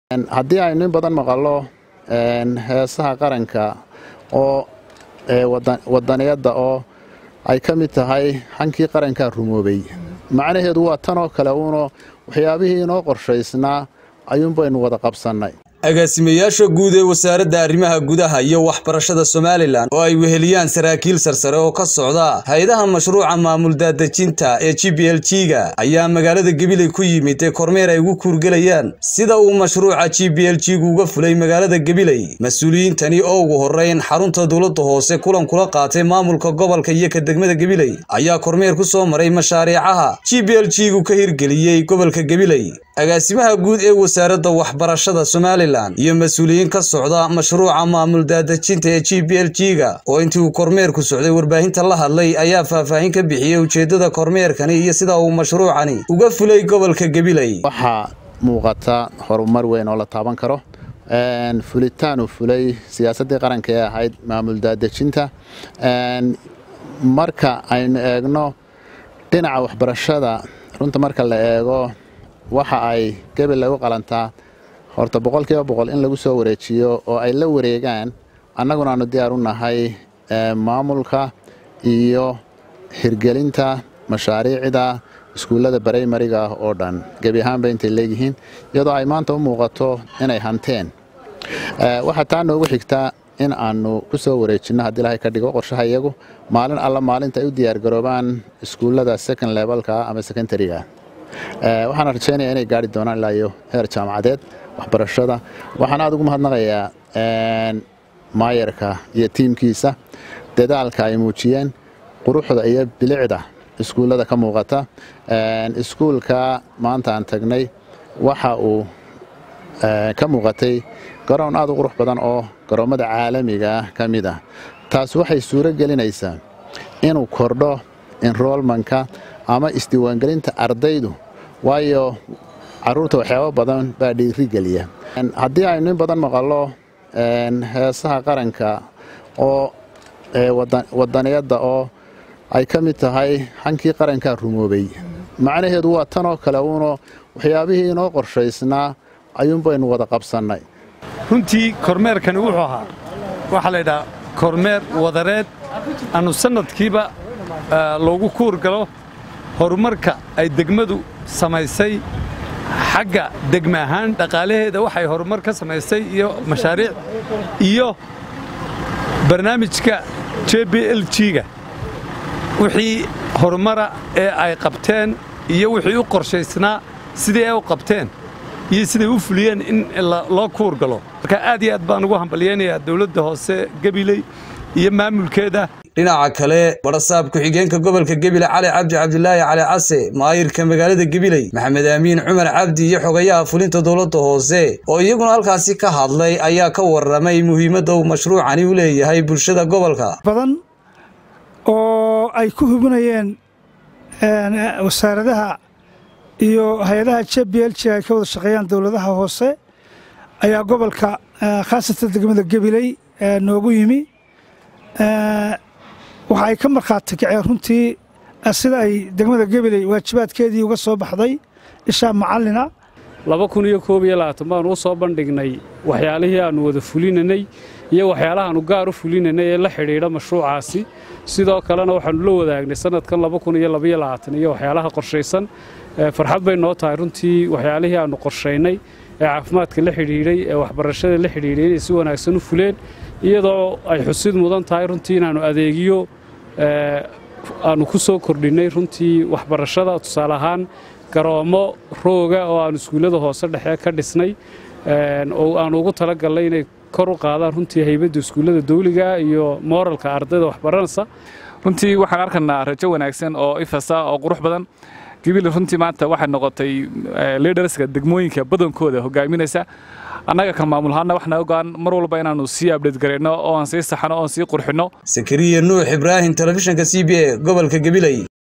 haddii aynu in badan maqallo heesaha qaranka oo wadaniyadda oo ay ka mid tahay hankii qarankaa rumoobay macnaheedu waa tanoo kale uuno waxyaabihii inoo qorshaysnaa ayuunbaynu wada qabsannay agaasimayaasha guud ee wasaaradda arrimaha gudaha iyo waxbarashada somalilan oo ay weheliyaan saraakiil sarsare oo ka socda hay-adaha mashruuca maamul daadejinta ee g b l g ga ayaa magaalada gabiley ku yimid ee kormeer ay ugu kuurgelayaan sida uu mashruuca g b l g gu uga fulay magaalada gabiley mas-uuliyiintani oo ugu horreyn xarunta dowladda hoose kulan kula qaatay maamulka gobolka iyo ka degmada gabiley ayaa kormeer ku soo maray mashaariicaha g b l g gu ka hirgeliyey gobolka gabiley agaasimaha guud ee wasaaradda waxbarashada somalilan iyo mas-uuliyiin ka socda mashruuca maamul daadejinta ee g b l g ga oo intii uu kormeerku socday warbaahinta la hadlay ayaa faahfaahin ka bixiyey ujeeddada kormeerkani iyo sida uu mashruucani uga fulay gobolka gabiley waxaa muuqata horumar weyn oo la taaban karo fulitaan uu fulay siyaasaddii qaranka ee ahayd maamul daadejinta marka aynu eegno dhinaca waxbarashada runta marka la eego waxa ay gabiley u qalantaa horta boqolkiiba boqol in lagu soo wareejiyo oo ay la wareegaan annaguna aanu diyaar u nahay maamulka iyo hirgelinta mashaariicda iskuullada barimariga ah oo dhan gebi ahaanba intay leeyihiin iyadoo ay maanta u muuqato inay hanteen waxaa taa noogu xigtaa in aanu ku soo wareejinno haddii ilahay ka dhigo qorshaha iyagu maalin alla maalinta ay u diyaargaroobaan iskuullada second levelka ama secondariga waxaana rajaynaya inay gaari doonaan ilaa iyo heer jaamacadeed waxbarashada waxaan aad ugu mahadnaqayaa maayarka iyo tiimkiisa dadaalka ay muujiyeen quruxda iyo bilicda iskuullada ka muuqata iskuulka maanta aan tagnay waxa uu ka muuqatay garoon aad u qurux badan oo garoommada caalamiga ka mid ah taas waxay suuro gelinaysaa inuu kordho enrolmanka ama isdiiwaangelinta ardaydu waayo caruurta waxyaabo badan baa dhiirigeliya haddii aynu in badan maqallo heesaha qaranka oo wadaniyadda oo ay ka mid tahay hankii qarankaa rumoobay macnaheedu waa tanoo kale uuno waxyaabihii inoo qorshaysnaa ayuunbaynu wada qabsannay runtii kormeerkani wuxuu ahaa waxaa la ydhaha kormeer wadareed annu sannadkiiba loogu kuur galo horumarka ay degmadu samaysay xagga degma ahaan dhaqaalaheeda waxay horumar ka samaysay iyo mashaariic iyo barnaamijka j b l g-ga wixii horumara ee ay qabteen iyo wixii u qorshaysnaa sidii ay u qabteen iyo siday u fuliyeen in loo kuur galo marka aad iyo aad baan ugu hambalyaynayaa dawladda hoose gabiley iyo maamulkeeda dhinaca kale barasaab ku-xigeenka gobolka gebile cali cabdi cabdilaahi cali case maayirka magaalada gebiley maxamed aamiin cumar cabdi iyo xogayaha fulinta dowladda hoose oo iyaguna halkaasi ka hadlay ayaa ka warramay muhiimadda uu mashruucani u leeyahay bulshada gobolka badan oo ay ku hubinayeen wasaaradaha iyo hay-adaha j b l g ay ka wada shaqeeyaan dowladaha hoose ayaa gobolka khaasatan degmada gebiley noogu yimi waxa ay ka markhaati kaceen runtii sida ay degmada gabiley waajibaadkeedii uga soo baxday ishaa macallina laba kun iyo koob iyo labaatan baanu u soo bandhignay waxyaalihii aannu wada fulinanay iyo waxyaalahaannu gaar u fulinanay ee la xidhiidha mashruucaasi sidoo kalena waxaannu la wadaagnay sannadkan laba kun iyo labaiyo labaatan iyo waxyaalaha qorshaysan farxad bay noo tahay runtii waxyaalihii aannu qorshaynay ee caafimaadka la xidhiidhay ee waxbarashada la xidhiidhay inay si wanaagsan u fuleen iyadoo ay xusid mudan tahay runtii inaannu adeegiyo aannu ku soo kordhinnay runtii waxbarashada tusaale ahaan garoommo rooga oo aannu iskuullada hoose dhexe ka dhisnay oo aannu ugu talagalnay inay kor u qaadaan runtii haybadda iskuullada dawliga iyo mooralka ardayda waxbaranaysa runtii waxaan arkaynaa rajo wanaagsan oo ifasa oo qurux badan gibili runtii maanta waxay noqotay liderska degmooyinka badankooda hogaaminaysa annaga kan maamul ahaana waxna ogaan mar walba inaannu sii abdheed garayno oo aan sii saxano oon sii qurxinno sakariya nuux ibraahim telefishinka c b a gobolka gabiley